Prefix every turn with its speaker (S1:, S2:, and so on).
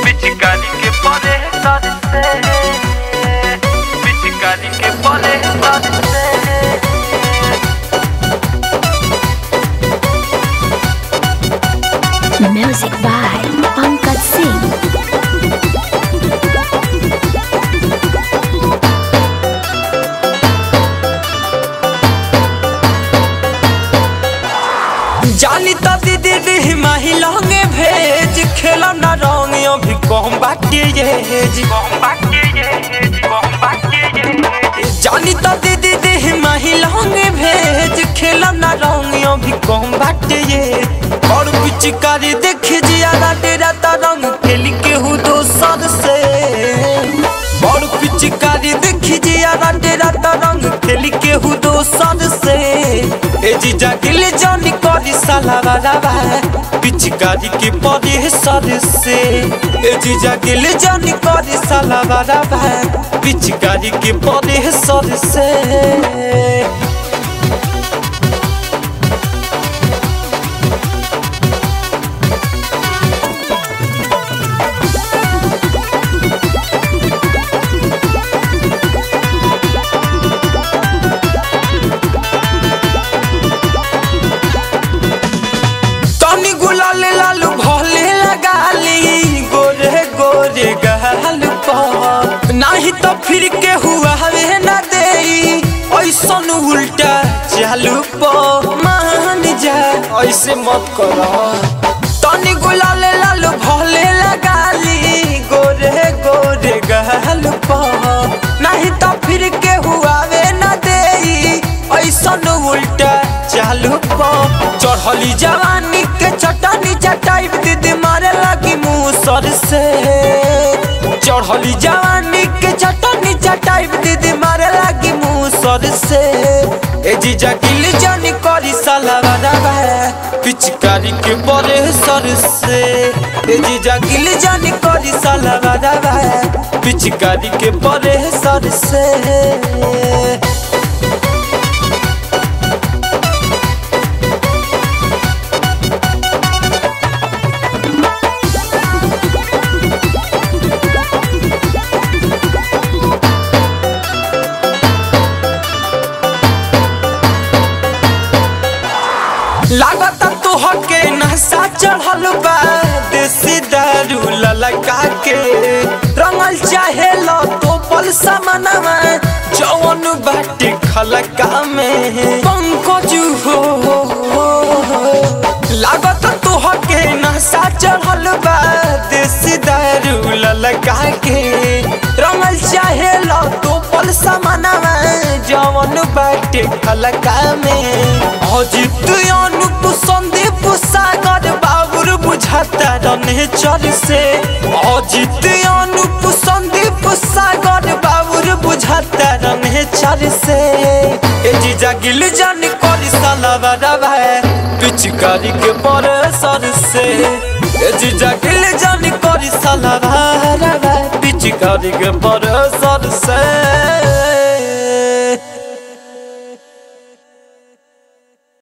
S1: पिचकारी के परे सर से पिचकारी के परे सर से
S2: Music by Pankaj Singh.
S3: जानी तो दीदी दी महिलांगे भेज खेला ना रंग अभी कम बाटे ये जी जानी तो दीदी दी महिलांगे भेज खेला ना रंग अभी कम बाटे ये और पिचकारी देख जिया डेरा ता रंग खेल के हु दोसर से और पिचकारी देख जिया डेरा ता रंग खेल के हु दोसर से ए जीजा गिल जानी करी साला बाबा पिचकारी के परे सर से ए जीजा गिल जानी करी साला बाबा पिचकारी के परे सर से तनी गुलाल लालू भले लगाली गोरे गोरे गहाल पर नाही तो फिर के हुआ हवे ना देई ऐसन उल्टा चालू पर मान जा ऐसे मत करो तनी गुलाल लालू भले लगाली गोरे गोरे गहाल पर नाही तो फिर के हुआ वे ना देई ऐसन उल्टा चालू पर चढ़ली जवानी के चटानी चटाई दीदी मारे लगी मुँह सर से चढ़ली जवानी के चटानी चटाई दीदी मारे लगी मुँह सर से ए जीजा गिल जानी करी साला बाबा पिचकारी के बड़े सर से ए जीजा गिल जानी करी साला बाबा पिचकारी के बड़े सर से लागत तुह के नशा चढ़ल बा देसी दारू ललका के रंगल चाहे लो तो पल समनवा जवन बाटे खलका में पंकज हो लागत तुह के नशा चढ़ल बा देसी दारू ललका के रंगल चाहे लो तो पल समनवा जवन बाटे खलका में अजित अनुप संदीप सागर बाबुर बुझाता रने चर से अजित अनुप संदीप सागर बाबुर बुझाता रने चर से ए जीजा गिल जान करी साला बाबा पिचकारी के पर सर से ए जीजा गिल जान करी साला बाबा पिचकारी के पर सर से